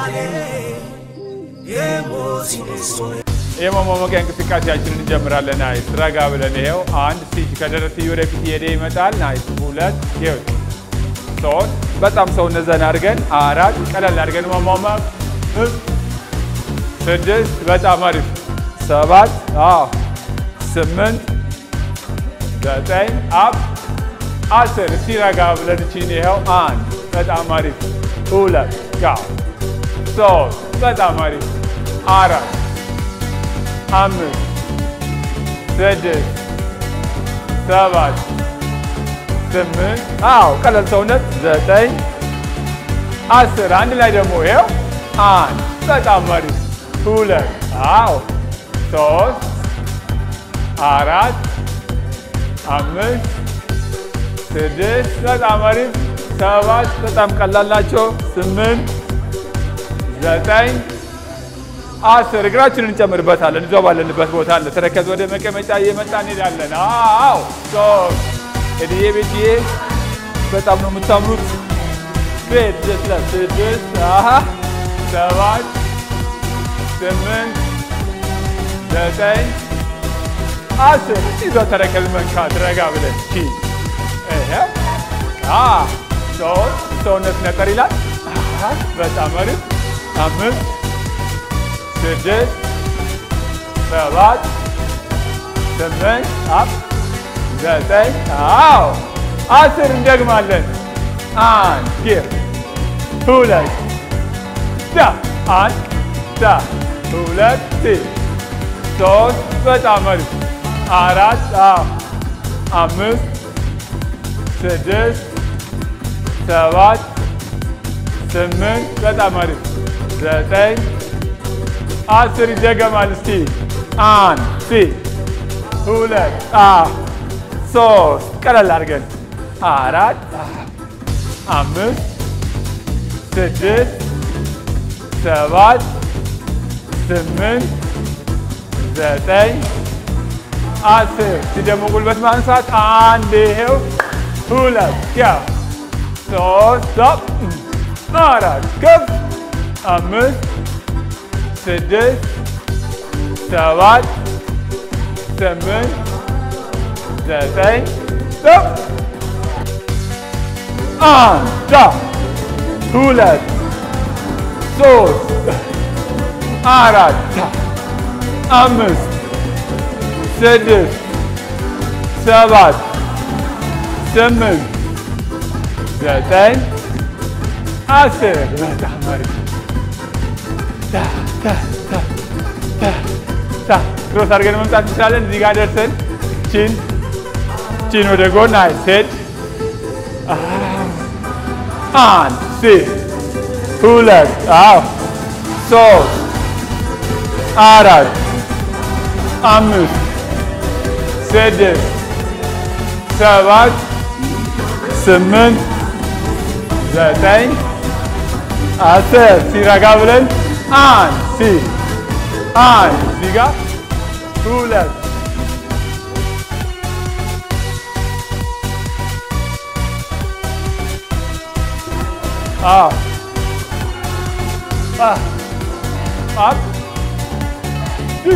የመሟሟቂያ እንቅስቃሴያችንን እንጀምራለን። ናይስ ረጋ ብለን ይሄው አንድ ስቲች ከደረት ወደፊት እየሄደ ይመጣል። ናይስ ሁለት ይኸው ሶስት በጣም ሰውነት ዘና አድርገን አራት ቀለል አድርገን መሟሟቅ ስድስት በጣም አሪፍ ሰባት አዎ ስምንት ዘጠኝ አፕ አስር እስቲ ረጋ ብለን እቺን ይኸው አንድ በጣም አሪፍ ሁለት ጋ ሶስት በጣም አሪፍ አራት አምስት ስድስት ሰባት ስምንት አዎ ቀለል ሰውነት ዘጠኝ አስር አንድ ላይ ደግሞ ይኸው አንድ በጣም አሪፍ ሁለት አዎ ሶስት አራት አምስት ስድስት በጣም አሪፍ ሰባት በጣም ቀላል ናቸው ስምንት ዘጠኝ አስር እግራችንን እንጨምርበታለን። እዛው ባለንበት ቦታ አለ። ተረከዝ ወደ መቀመጫ እየመጣ እንሄዳለን። አዎ ሶስት እድዬ ቤትዬ በጣም ነው የምታምሩት። ቤት ስለ ስድስት አሀ ሰባት ስምንት ዘጠኝ አስር እዛው ተረከዝ መንካት ረጋ ብለን ቺ ይሄ አ ሶስት ሰውነት ነጠር ይላል። አራት በጣም አሪፍ አምስት ስድስት ሰባት ስምንት አፕ ዘጠኝ አዎ አስር እንደግማለን። አንድ ጊር ሁለት ዳ አንድ ዳ ሁለት ሶስት በጣም አሪፍ አራት አዎ አምስት ስድስት ሰባት ስምንት በጣም አሪፍ ዘጠኝ አስር ይደገማል። እስቲ አንድ ሲ ሁለት አ ሶስት ቀለል አድርገን አራት አምስት ስድስት ሰባት ስምንት ዘጠኝ አስር ሲደሞ ጉልበት ማንሳት አንድ ይሄው ሁለት ያ ሶስት አራት ከፍ አምስት ስድስት ሰባት ስምንት ዘጠኝ አንድ ሁለት ሶስት አራት አምስት ስድስት ሰባት ስምንት ዘጠኝ አስር በጣም አሪፍ ክሮስ አድርገን መምጣት እንችላለን። እዚህ ጋር ደርሰን ቺን ቺን ወደ ጎን ሴት አንድ ሲ ሁለት አዎ ሶስት አራት አምስት ስድስት ሰባት ስምንት ዘጠኝ አስር ሲረጋ ብለን አንድ ሲ አንድ እዚህ ጋር ሁለት አፕ ሲ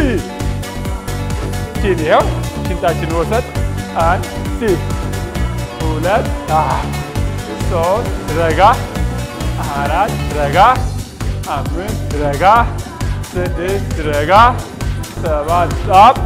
ቺን ይኸው ሽንጣችን ወሰድ አንድ ሲ ሁለት ሶስት ረጋ አራት ረጋ አምስት ረጋ ስድስት ረጋ ሰባት ጣፕ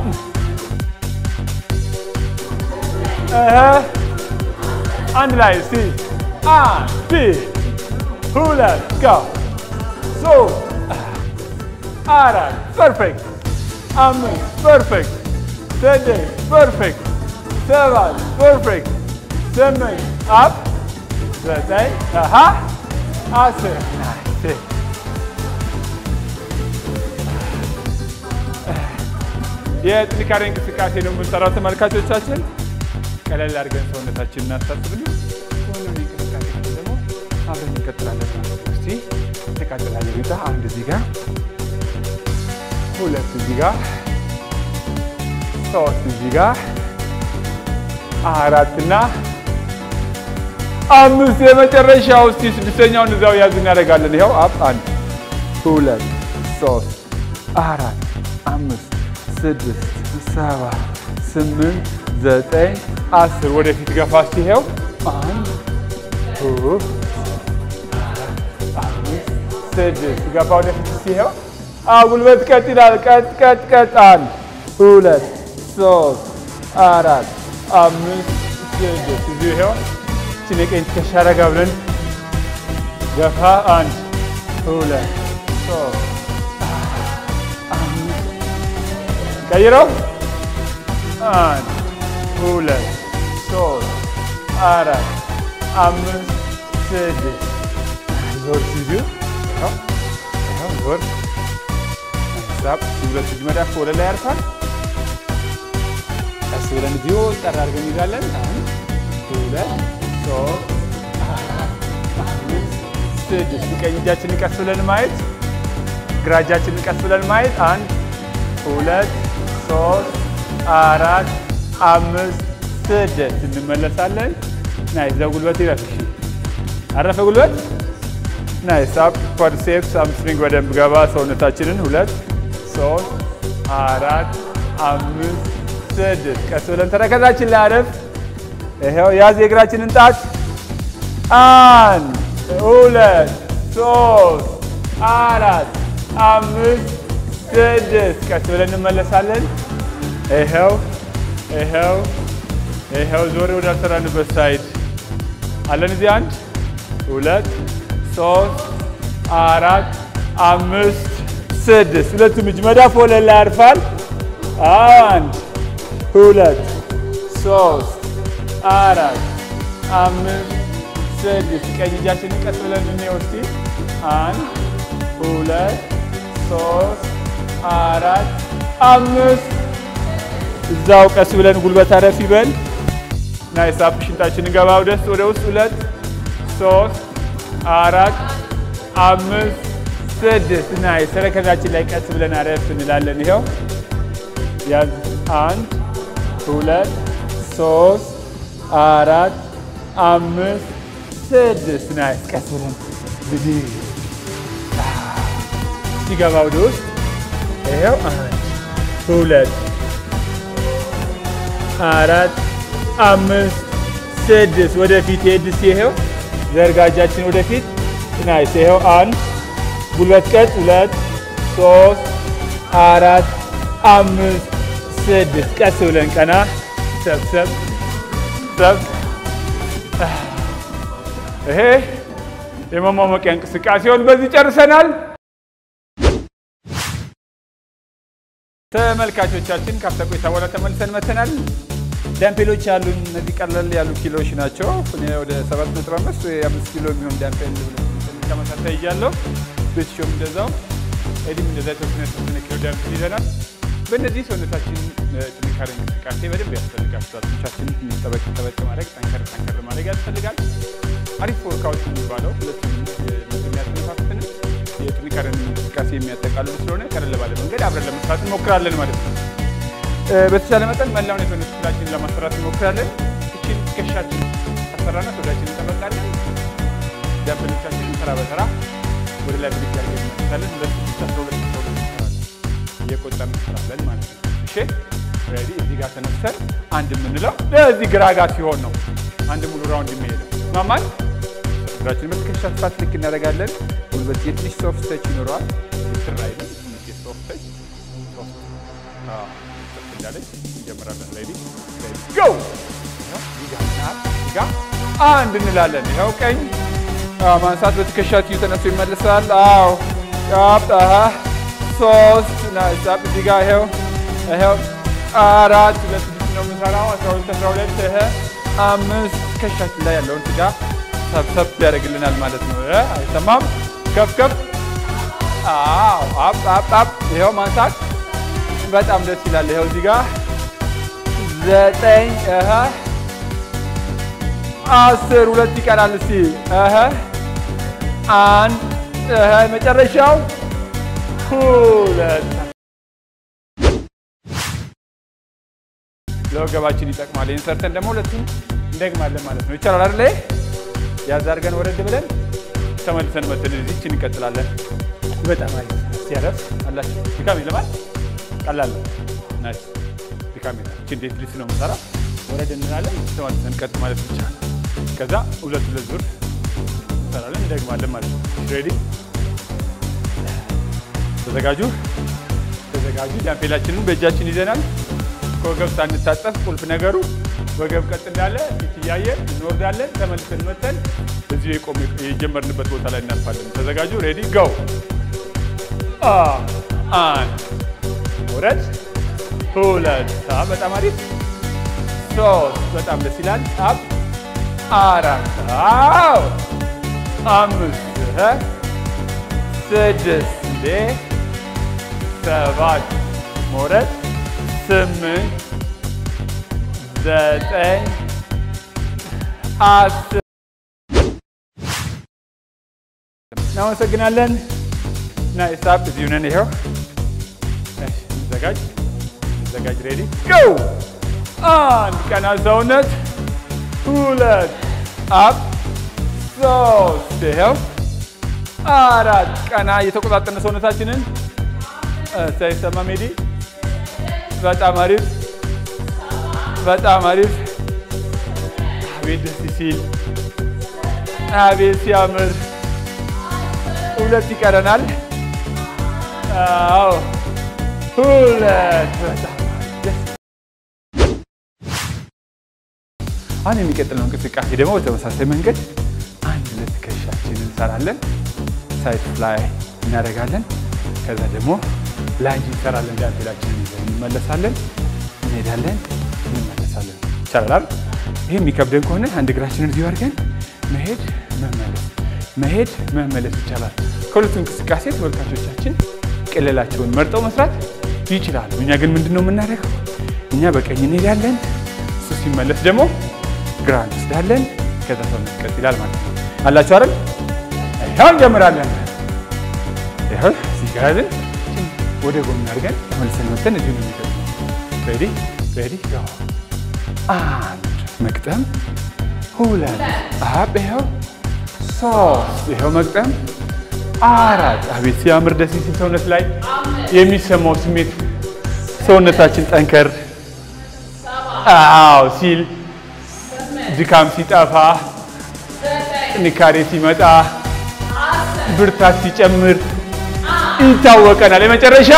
አንድ ላይ እስቲ አንድ ሁለት ጋ ሶስት አራት ፐርፌክት አምስት ፐርፌክት ስድስት ፐርፌክት ሰባት ፐርፌክት ስምንት አፕ ዘጠኝ አሃ አስር የጥንካሬ እንቅስቃሴ ነው የምንሰራው ተመልካቾቻችን። ቀለል አድርገን ሰውነታችን እናሳስብልን። ሁሉም እንቅስቃሴ ደግሞ አብረን እንቀጥላለን። እስቲ እንቀጥላለን። ቤታ አንድ እዚህ ጋር፣ ሁለት እዚህ ጋር፣ ሶስት እዚህ ጋር፣ አራትና አምስት የመጨረሻው። እስቲ ስድስተኛውን እዛው ያዝ እናደርጋለን። ይኸው አፕ አንድ ሁለት ሶስት አራት አምስት ስድስት ሰባት ስምንት ዘጠኝ አስር ወደፊት ገፋ ሲሄው አንድ ሁለት አምስት ስድስት ገፋ ወደፊት ሲሄው ጉልበት ቀጥ ይላል። ቀጥ ቀጥ ቀጥ አንድ ሁለት ሶስት አራት አምስት ስድስት እዚሁ ይሄው እችን የቀኝ ትከሻ ረጋ ብለን ገፋ አንድ ሁለት ሶስት አምስት ቀይረው አንድ ሁለት ሶስት አራት አምስት ስድስት ዞር ሲዚሁ ዞር ሳብ ሁለት እጅ መዳፍ ወደ ላይ ያርፋል። ቀስ ብለን እዚሁ ጠራ አድርገን እንይዛለን። አንድ ሁለት ሶስት አራት አምስት ስድስት ቀኝ እጃችንን ቀስ ብለን ማየት፣ ግራ እጃችንን ቀስ ብለን ማየት። አንድ ሁለት ሶስት አራት አምስት ስድስት እንመለሳለን። ናይስ ዘጉልበት ይረፍ። አረፈ ጉልበት ናይስ አፕ ኳድሴፕስ አምስትሪንግ በደንብ ገባ ሰውነታችንን ሁለት ሶስት አራት አምስት ስድስት ቀስ ብለን ተረከዛችን ላይ አረፍ። ይኸው ያዝ የእግራችንን ጣት አንድ ሁለት ሶስት አራት አምስት ስድስት ቀስ ብለን እንመለሳለን። ይኸው ይኸው ይኸው ዞር ወዳልሰራንበት ሳይድ አለን። እዚህ አንድ ሁለት ሶስት አራት አምስት ስድስት ሁለቱም እጅ መዳፍ ወለል ላይ ያርፋል። አንድ ሁለት ሶስት አራት አምስት ስድስት ቀኝ እጃችንን ቀስ ብለን እንወስድ። አንድ ሁለት ሶስት አራት አምስት እዛው ቀስ ብለን ጉልበት አረፍ ይበል። ናይስ አፕ ሽንጣችንን ገባ ወደስ ወደ ውስጥ ሁለት ሶስት አራት አምስት ስድስት ናይስ። ተረከዛችን ላይ ቀስ ብለን አረፍ እንላለን። ይኸው ያዝ አንድ ሁለት ሶስት አራት አምስት ስድስት ናይስ። ቀስ ብለን ብድግ ሲገባ ወደ ውስጥ ይኸው አንድ ሁለት አራት አምስት ስድስት ወደፊት ሄድ ይኸው ዘርጋጃችን ወደፊት ናይስ። ይኸው አንድ ጉልበት ቀጥ ሁለት ሶስት አራት አምስት ስድስት ቀስ ብለን ቀና ሰብሰብ ሰብ ይሄ የመሟሞቂያ እንቅስቃሴውን በዚህ ጨርሰናል። ተመልካቾቻችን ካፍታ ቆይታ በኋላ ተመልሰን መተናል። ዳምፔሎች ያሉን እነዚህ ቀለል ያሉ ኪሎዎች ናቸው። እኔ ወደ 7.5 ወይ 5 ኪሎ የሚሆን ዳምፔል ተመሳሳይ እያለሁ ቤትሾም እንደዛው ኤዲም እንደዛ የተወሰነ የተወሰነ ኪሎ ዳምፔል ይዘናል። በእነዚህ ሰውነታችን ጥንካሬ እንቅስቃሴ በደንብ ያስፈልጋቸዋል። ጡንቻችን ጠበቅ ጠበቅ ማድረግ ጠንከር ጠንከር ማድረግ ያስፈልጋል። አሪፍ ወርካዎች የሚባለው ሁለቱም የሚያስነፋፍትን የጥንካሬን እንቅስቃሴ የሚያጠቃልሉ ስለሆነ ቀለል ባለ መንገድ አብረን ለመስራት እንሞክራለን ማለት ነው። በተቻለ መጠን መላውን የሰውነት ክፍላችንን ለማሰራት እንሞክራለን። እችን ትከሻችን አሰራና ወዳችን እንጠበቃለን። ዳምፔሎቻችንን ተራ በተራ ወደ ላይ ብድግ አድርገን እንመለሳለን። ሁለት ስድስት አስራ ሁለት አስራ ሁለት እንሰራለን እየቆጠርን እንሰራለን ማለት ነው። እሺ ሬዲ። እዚህ ጋር ተነስተን አንድ የምንለው ለዚህ ግራ ጋር ሲሆን ነው አንድ ሙሉ ራውንድ የሚሄደው ማማል እግራችን በትከሻ ስፋት ልክ እናደርጋለን። ጉልበት የትንሽ ሶፍት ተች ይኖረዋል። ትራይ ሶፍት ተች እንዳለች እንጀምራለን። ሬዲ ጎ ጋ አንድ እንላለን። ይኸው ቀኝ ማንሳት በትከሻ ትዩ ተነስቶ ይመልሳል። አዎ ጫፕ ሶስት ናሳብ እዚህ ጋ ይኸው ይኸው አራት ሁለት ስድስት ነው የምንሰራው። አስራ ሁለት አስራ ሁለት ይሄ አምስት ትከሻችን ላይ ያለውን ስጋ ሰብሰብ ያደርግልናል ማለት ነው። አይሰማም? ከፍ ከፍ አዎ አፕ አፕ አፕ ይኸው ማንሳት በጣም ደስ ይላል። ይኸው እዚህ ጋር ዘጠኝ እህ አስር ሁለት ይቀራል። እስቲ እህ አንድ እህ መጨረሻው ሁለት ለወገባችን ይጠቅማል። ይህን ሰርተን ደግሞ ሁለቱም እንደግማለን ማለት ነው። ይቻላል አይደለ? ያዝ አድርገን ወረድ ብለን ተመልሰን መተን እዚች እንቀጥላለን። በጣም አሪፍ ሲያረፍ አላችሁ። ድካም ይለማል። ቀላል ነው። ናይስ ድካም ይላል። እቺ እንዴት ልስ ነው የምሰራ ወረድ እንላለን። ተመልሰን ቀጥ ማለት ብቻ ነው። ከዛ ሁለት ሁለት ዙር እንሰራለን፣ እንደግማለን ማለት ነው። ሬዲ ተዘጋጁ፣ ተዘጋጁ። ዳምፔላችንን በእጃችን ይዘናል። ከወገብ ሳንታጠፍ ቁልፍ ነገሩ ወገብ ቀጥ እንዳለ ፊት እያየን እንወርዳለን። ተመልሰን መተን እዚሁ የቆም የጀመርንበት ቦታ ላይ እናልፋለን። ተዘጋጁ። ሬዲ ጎ። አንድ ውረድ፣ ሁለት፣ በጣም አሪፍ ሶስት፣ በጣም ደስ ይላል። አብ አራት፣ አዎ አምስት፣ ስድስት፣ እንዴ ሰባት፣ መውረድ ስምንት ዘጠኝ አስር እናመሰግናለን። እና ሂሳብ እዚሁ ነን። ይኸው እንዘጋጅ እንዘጋጅ። ሬዲ ጎ። አንድ ቀና ሰውነት፣ ሁለት አፕ፣ ሶስት ይኸው አራት ቀና እየተቆጣጠነ ሰውነታችንን ሳይሰማ ሜዲ በጣም አሪፍ በጣም አሪፍ። አቤት ደስ ሲል፣ አቤት ሲያምር። ሁለት ይቀረናል። አዎ ሁለት። በጣም ደስ አሁን የሚቀጥለው እንቅስቃሴ ደግሞ በተመሳሳይ መንገድ አንድ ሁለት ትከሻችንን እንሰራለን። ሳይድ ፍላይ እናደርጋለን። ከዛ ደግሞ ላንጅ እንሰራለን። ዳንቴላችንን ይዘን እንመለሳለን። እንሄዳለን እንመለሳለን። ይቻላል። ይህ የሚከብደን ከሆነ አንድ እግራችንን እዚሁ አድርገን መሄድ መመለስ፣ መሄድ መመለስ ይቻላል። ከሁለቱ እንቅስቃሴ ተመልካቾቻችን ቅልላቸውን መርጠው መስራት ይችላሉ። እኛ ግን ምንድን ነው የምናደርገው? እኛ በቀኝ እንሄዳለን፣ እሱ ሲመለስ ደግሞ ግራ እንወስዳለን። ከዛ ሰውነት ቀጥ ይላል ማለት ነው። አላችሁ አይደል? ይኸው እንጀምራለን። ይኸው እዚህ ጋር ያዝን፣ ወደ ጎን አድርገን ተመልሰን መተን እዚሁ ነው የሚገጥመው። ሬዲ ሬዲ ጎ። አንድ መግጠም፣ ሁለት አብ፣ ይኸው ሶስት፣ ይኸው መግጠም፣ አራት። አቤት ሲያምር ደስ ሲል ሰውነት ላይ የሚሰማው ስሜት ሰውነታችን ጠንከር አዎ ሲል ድካም ሲጠፋ ጥንካሬ ሲመጣ ብርታት ሲጨምር ይታወቀናል። የመጨረሻ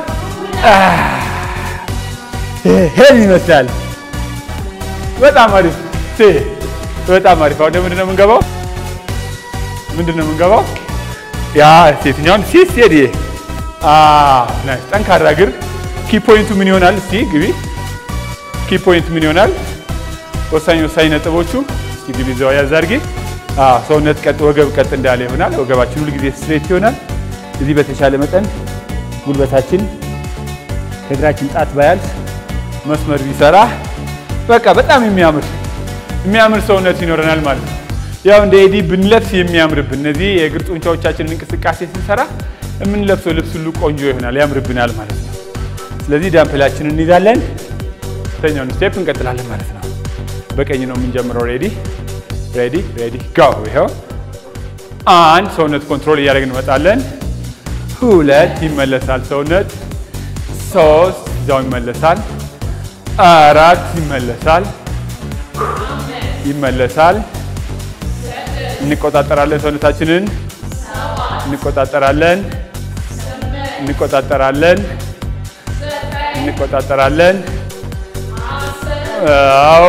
ይሄን ይመስላል። በጣም አሪፍ በጣም አሪፍ። አሁን ምንድን ነው የምንገባው? ምንድን ነው የምንገባው? ያ ሴትኛውን ሲስ ሄድ ጠንካራ እግር ኪ ፖይንቱ ምን ይሆናል? እስቲ ግቢ። ኪ ፖይንት ምን ይሆናል? ወሳኝ ወሳኝ ነጥቦቹ እስቲ ግቢ እዛው ያዝ አድርጊ። ሰውነት ቀጥ ወገብ ቀጥ እንዳለ ይሆናል። ወገባችን ሁሉ ጊዜ ስትሬት ይሆናል። እዚህ በተሻለ መጠን ጉልበታችን ከእግራችን ጣት ባያልፍ መስመር ቢሰራ በቃ በጣም የሚያምር የሚያምር ሰውነት ይኖረናል ማለት ነው። ያው እንደ ኤዲ ብንለብስ የሚያምርብን እነዚህ የእግር ጡንቻዎቻችንን እንቅስቃሴ ስንሰራ የምንለብሰው ልብስ ሁሉ ቆንጆ ይሆናል፣ ያምርብናል ማለት ነው። ስለዚህ ዳምፕላችንን እንይዛለን፣ ተኛውን ስቴፕ እንቀጥላለን ማለት ነው። በቀኝ ነው የምንጀምረው። ሬዲ ሬዲ ሬዲ ጋው። ይኸው አንድ ሰውነት ኮንትሮል እያደረግን እንመጣለን። ሁለት ይመለሳል ሰውነት። ሶስት እዛው ይመለሳል። አራት ይመለሳል ይመለሳል። እንቆጣጠራለን ሰውነታችንን እንቆጣጠራለን እንቆጣጠራለን እንቆጣጠራለን። አዎ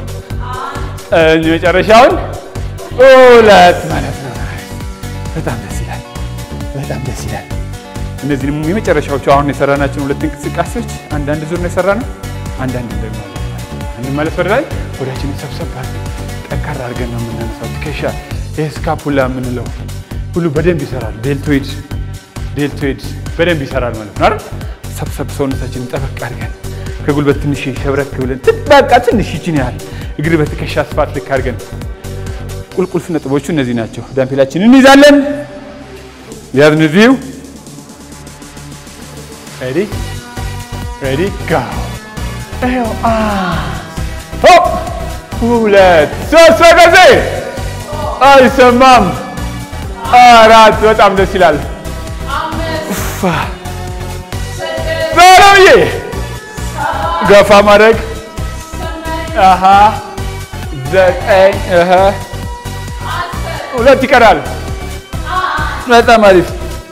የመጨረሻውን ሁለት ማለት ነው። በጣም ደስ ይላል። በጣም ደስ ይላል። እነዚህንም የመጨረሻዎቹ አሁን የሰራናቸውን ሁለት እንቅስቃሴዎች አንዳንድ ዙር ነው የሰራነው። አንዳንድ ደግሞ እንመለስ ወደ ላይ ወዳችንን ሰብሰብ አድርገን ጠንካራ አድርገን ነው የምናነሳው። ትከሻ ይህ ስካፑላ የምንለው ሁሉ በደንብ ይሰራል። ዴልቶይድ ዴልቶይድ በደንብ ይሰራል ማለት ነው አይደል? ሰብሰብ ሰውነታችንን ጠበቅ አድርገን ከጉልበት ትንሽ ሸብረክ ብለን በቃ ትንሽ ይችን ያህል እግር በትከሻ ስፋት ልክ አድርገን ቁልቁልፍ ነጥቦቹ እነዚህ ናቸው። ዳምፔላችንን እንይዛለን። ያዝን እዚሁ ሬዲ ሬዲ ጋ ይኸው ሆፕ ሁለት ሶስት በጊዜ አይሰማም አራት በጣም ደስ ይላል። በለምዬ ገፋ ማድረግ አሀ ዘጠኝ እህ ሁለት ይቀራል። በጣም አሪፍ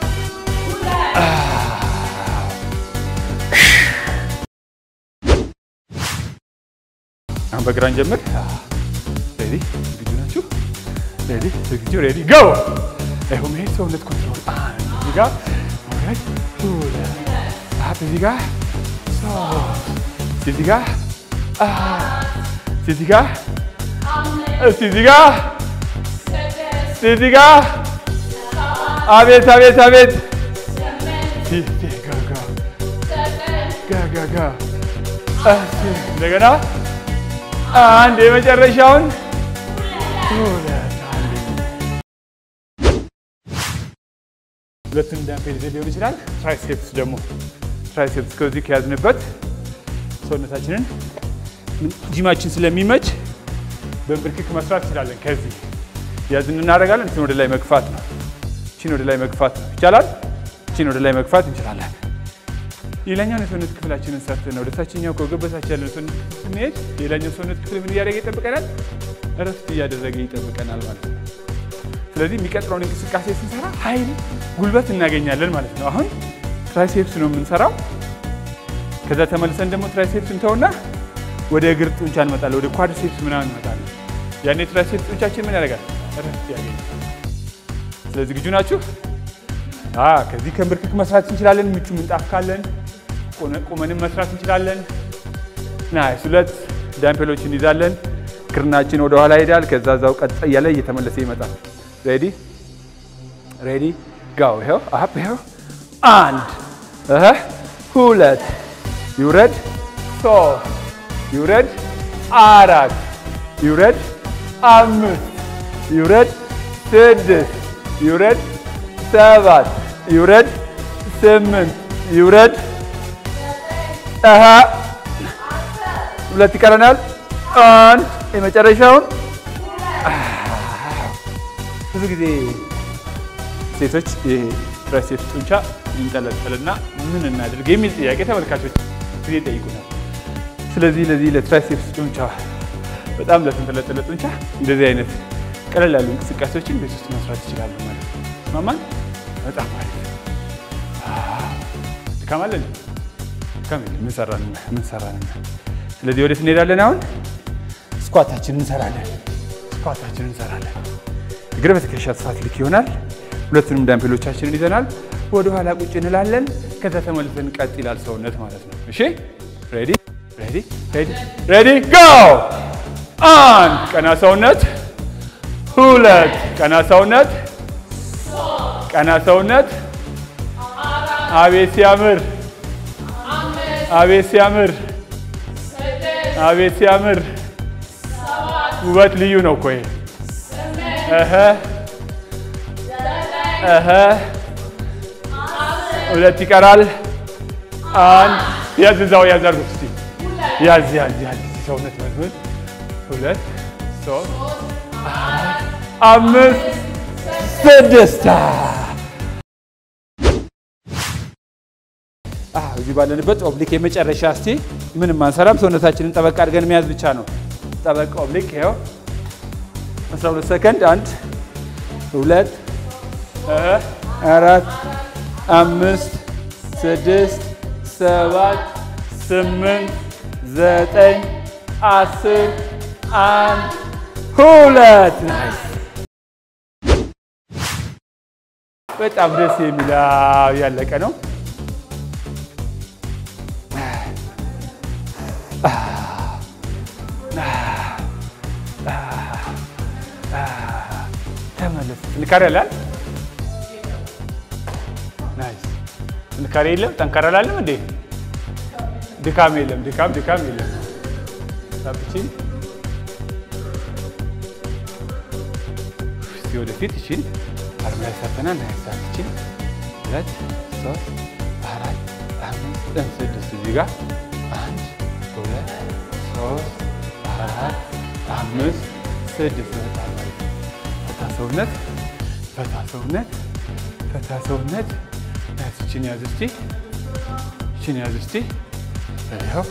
አሁን በግራን ጀምር። ሬዲ ዝግጁ ናችሁ? ሬዲ ዝግጁ ሬዲ ጎ። ይኸው መሄድ ሰውነት ኮንትሮል አንድ እዚህ ጋር ሁለት ሁለት አራት እዚህ ጋር ሶስት እዚህ ጋር አራት እዚህ ጋር እስቲ እዚህ ጋር እዚህ ጋር አቤት አቤት አቤት ጋ ጋ ጋ ጋ ጋ እንደገና አንድ የመጨረሻውን ሁለት ሁለቱን ዳምፔል ይዘን ሊሆን ይችላል። ትራይሴፕስ ደግሞ ትራይሴፕስ ከዚህ ከያዝንበት ሰውነታችንን ጂማችን ስለሚመች በንብርክክ መስራት እንችላለን። ከዚህ ያዝን እናደርጋለን። እችን ወደ ላይ መግፋት ነው። እችን ወደ ላይ መግፋት ነው። ይቻላል። እችን ወደ ላይ መግፋት እንችላለን። ሌላኛውን የሰውነት ክፍላችንን ሰርተን ወደ ታችኛው ከገበታች ያለን ሰውነት ክፍል ስንሄድ ሌላኛው ሰውነት ክፍል ምን እያደረገ ይጠብቀናል? እረፍት እያደረገ ይጠብቀናል ማለት ነው። ስለዚህ የሚቀጥለውን እንቅስቃሴ ስንሰራ ኃይል፣ ጉልበት እናገኛለን ማለት ነው። አሁን ትራይሴፕስ ነው የምንሰራው። ከዛ ተመልሰን ደግሞ ትራይሴፕስ እንተውና ወደ እግር ጡንቻ እንመጣለን። ወደ ኳድሴፕስ ምናምን እንመጣለን። ያኔ ትራይሴፕስ ጡንቻችን ምን ያደርጋል? እረፍት ያገኛል። ስለዚህ ዝግጁ ናችሁ? ከዚህ ከንብርክክ መስራት እንችላለን። ምቹ ምንጣፍ ካለን ቁመንም መስራት እንችላለን። ናይስ። ሁለት ዳምፔሎች እንይዛለን። ክርናችን ወደ ኋላ ይሄዳል። ከዛ ዛው ቀጥ እያለ እየተመለሰ ይመጣል። ሬዲ ሬዲ ጋው። ይኸው አፕ ይኸው አንድ እህ ሁለት ይውረድ፣ ሶስት ይውረድ፣ አራት ይውረድ፣ አምስት ይውረድ፣ ስድስት ይውረድ፣ ሰባት ይውረድ፣ ስምንት ይውረድ አሀ ሁለት ይቀረናል። አንድ የመጨረሻውን ብዙ ጊዜ ሴቶች ይሄ ትራይሴፕስ ጡንቻ ይንጠለጠልና ምን እናድርግ የሚል ጥያቄ ተመልካቾች ጊዜ ይጠይቁናል። ስለዚህ ለዚህ ለትራይሴፕስ ጡንቻ በጣም ለተንጠለጠለ ጡንቻ እንደዚህ አይነት ቀለል ያሉ እንቅስቃሴዎችን ቤት ውስጥ መስራት ይችላሉ ማለት ነው። ማማን በጣም አሪፍ ድካም አለን ምን ሰራን ምን ሰራን። ስለዚህ ወዴት እንሄዳለን? አሁን ስኳታችንን እንሰራለን። ስኳታችንን እንሰራለን። እግር በትከሻ ስፋት ልክ ይሆናል። ሁለቱንም ዳምፔሎቻችንን ይዘናል። ወደ ኋላ ቁጭ እንላለን። ከዛ ተመልሰን ቀጥ ይላል ሰውነት ማለት ነው። እሺ ሬዲ ሬዲ ሬዲ ሬዲ ጎ። አንድ ቀና ሰውነት፣ ሁለት ቀና ሰውነት፣ ቀና ሰውነት። አቤት ሲያምር አቤት ሲያምር! አቤት ሲያምር! ውበት ልዩ ነው እኮ ይሄ። እህ እህ ሁለት ይቀራል። አንድ ያዝ፣ እዛው ያዝ አድርጉት እስኪ ያዝ ያዝ ያዝ ሰውነት መልመል። ሁለት ሶስት አራት አምስት ስድስት እዚህ ባለንበት ኦብሊክ የመጨረሻ እስቲ ምንም አንሰራም። ሰውነታችንን ጠበቅ አድርገን መያዝ ብቻ ነው። ጠበቅ ኦብሊክ ይኸው 12 ሰከንድ። አንድ ሁለት አራት አምስት ስድስት ሰባት ስምንት ዘጠኝ አስር አንድ ሁለት ናይስ። በጣም ደስ የሚል ያለቀ ነው። ተመለስ። ጥንካሬ አለ። ናይስ። ጥንካሬ የለም። ጠንካራ አላለም እንዴ? ድካም የለም። ድካም ድካም የለም። ሳብቺን እስቲ ወደፊት እቺን አርባ ላይ ሰርተናል። ናይስ። ሳብቺን ሁለት ሶስት አራት አምስት ስድስት እዚህ ጋር አንድ ሁለት ሶስት አራት አምስት ስድስት መጣ ማለት ነው። ሰውነት ፈታ ሰውነት ፈታ ሰውነት ያዝ እችን ያዝ እስቲ እችን ያዝ እስቲ ይኸው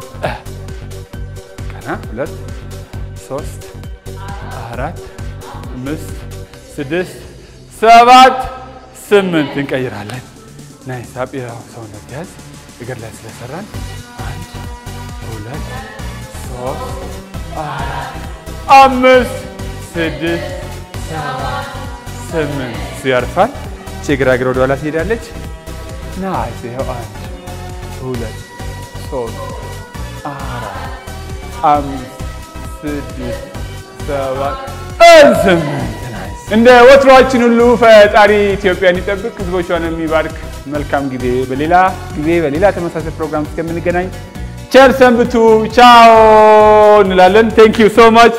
ቀና ሁለት ሶስት አራት አምስት ስድስት ሰባት ስምንት እንቀይራለን። ናይስ አብ ያው ሰውነት ያዝ እግር ላይ ስለሰራን አንድ ሁለት ሶስት አራት አምስት ስድስት ሰባት ስምንት እሱ ያርፋል። እቺ ግራ እግር ወደኋላ ትሄዳለች። ናይስ ይኸው አንድ ሁለት ሶስት አራት አምስት ስድስት ሰባት ስምንት ናይስ። እንደ ወትሮአችን ሁሉ ፈጣሪ ኢትዮጵያን ይጠብቅ፣ ህዝቦቿን የሚባርክ መልካም ጊዜ። በሌላ ጊዜ በሌላ ተመሳሳይ ፕሮግራም እስከምንገናኝ ቸር ሰንብቱ። ቻው እንላለን። ቴንክ ዩ ሶ ማች